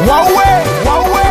wawe wawe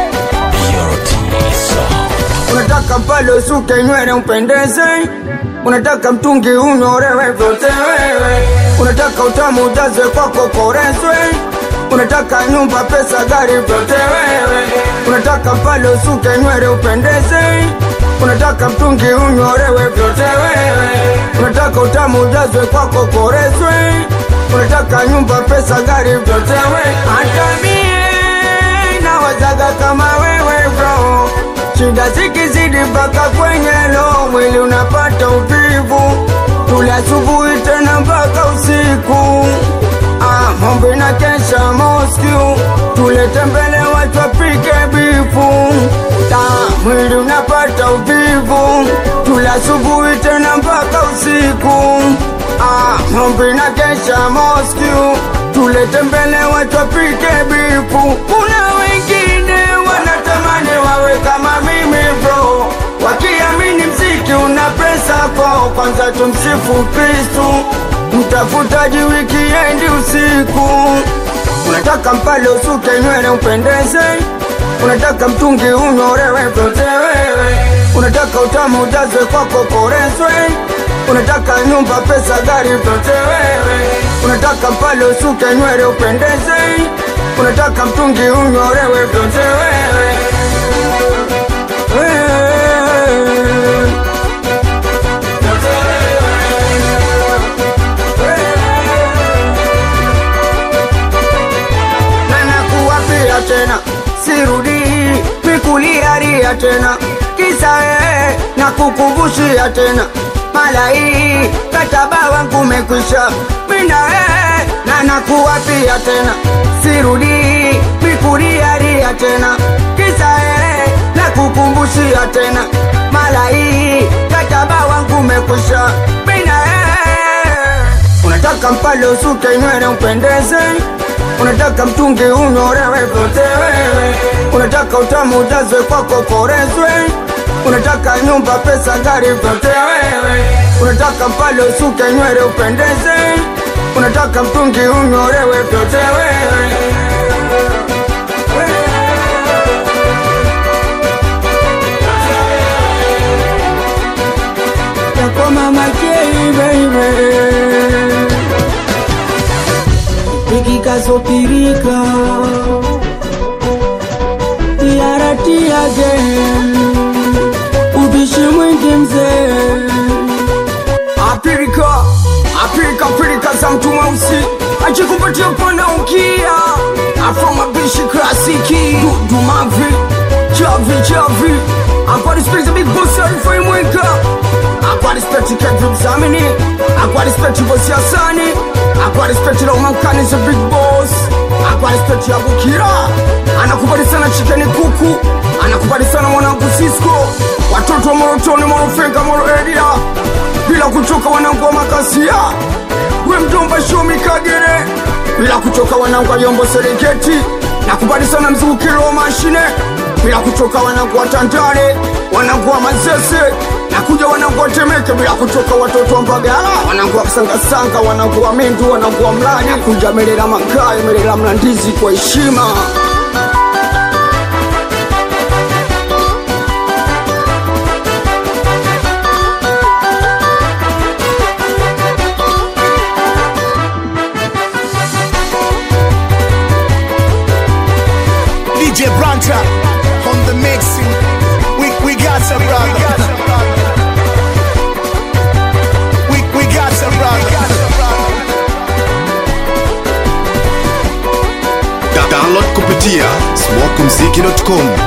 unataka pale usuke nywele upendeze, unataka mtungi unyorewe vyote wewe, unataka utamu ujaze kwako korezwe, unataka nyumba, pesa, gari vyote wewe, unataka pale usuke nywele upendeze, unataka mtungi unyorewe vyote wewe, unataka utamu ujazwe kwako korezwe, unataka nyumba, pesa, gari vyote wewe, hata mie nawazaga kama wewe bro Shida zikizidi mpaka kwenye lo, mwili unapata uvivu, tule asubuhi tena mpaka usiku. Ah, mombe na kesha Moscow, tulete mbele watu wapike bifu. Ta, mwili unapata uvivu, tule asubuhi tena mpaka usiku. Ah, mombe na kesha Moscow, tulete mbele watu wapike bifu. Kuna wengine wanatamani wawe kama mimi bro, wakiamini mziki una pesa kwao. Kwanza tumsifu Kristu, mtafutaji wikiendi usiku. Unataka mpale usuke nywele upendeze, unataka mtungi unyorewe vyote wewe, unataka utamu ujazwe kwako korezwe, unataka nyumba, pesa, gari vyote wewe, unataka mpale usuke nywele upendeze, unataka mtungi unyorewe vyote wewe. na nakuwapia tena, sirudi mikuliaria tena, kisa ee, na kukumbushia tena mala hii kataba wangu umekwisha, mina ee, na nakuwapia tena, sirudi mikuliaria tena, kisa ee, na kukumbushia tena mala hii kataba wangu umekwisha, mina ee, unataka mpale usuke nywele upendeze unataka mtungi unyorewe vyote wewe, unataka utamu ujazwe kwako korezwe, unataka nyumba, pesa, gari vyote wewe, unataka mpale usuke nywele upendeze, unataka mtungi unyorewe vyote wewe. Yako mama K, baby ikikazopirika yaratiage ubishi mwingi mzee apirika apirika pirika za mtu mweusi ajikupatia pana ukia afro mabishi klasiki dumavi chavi chavi akwadispenza big boss alifaimweka akwadispensi kevimzamini akwadispensi bosi asani akwadispensi laumankani za big boss akwadispensi yabukira anakubali sana chikeni kuku anakubali sana mwanangu sisko watoto wa morotoni morofenga moro area bila kuchoka wanangu wa makasia we mjomba shomi kagere bila kuchoka wanangu wa yombo serengeti nakubali sana mzungukiro wa mashine bila kuchoka wanangu wa tandale wanangu wa mazese nakuja wanangu wa temeke bila kuchoka watoto wa mbagala wanangu wa kusangasanga wanangu wa mindu wanangu wa mlani nakuja melela mangayo melela mlandizi kwa heshima DJ Branta on the mixing. We we got some brother. We we got some brother. Da- download kupitia smokumziki.com